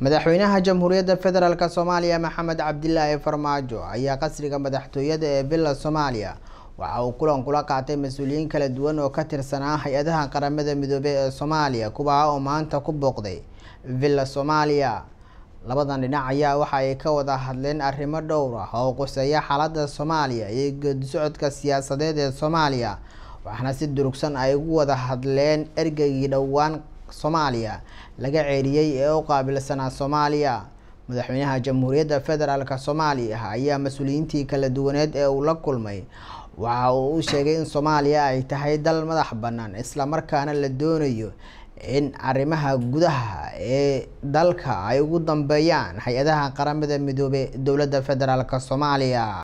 madaxweynaha jamhuuriyadda federaalk soomaaliya maxamed cabdilaahi farmaajo ayaa qasriga madaxtooyada ee villa soomaaliya waxa uu kulan kula qaatay mas-uuliyiin kala duwan oo ka tirsanaa hay-adaha qaramada midoobey ee soomaaliya kuwaa oo maanta ku booqday villa soomaaliya labadan dhinac ayaa waxa ay ka wada hadleen arrimo dhowr ah oo quseeya xaaladda soomaaliya iyo geedisocodka siyaasadeed ee soomaaliya waxaana si durugsan ay ugu wada hadleen ergeygii dhowaan soomaaliya laga ceeriyey ee u qaabilsanaa soomaaliya madaxweynaha jamhuuriyadda federaalk soomaaliya ayaa mas-uuliyiintii kala duwaneed ee uu la kulmay waxa uu u sheegay in soomaaliya ay tahay dal madax bannaan islamarkaana la doonayo in arrimaha gudaha ee dalka ay ugu dambeeyaan hay-adaha qaramada midoobey dowladda federaalk soomaaliya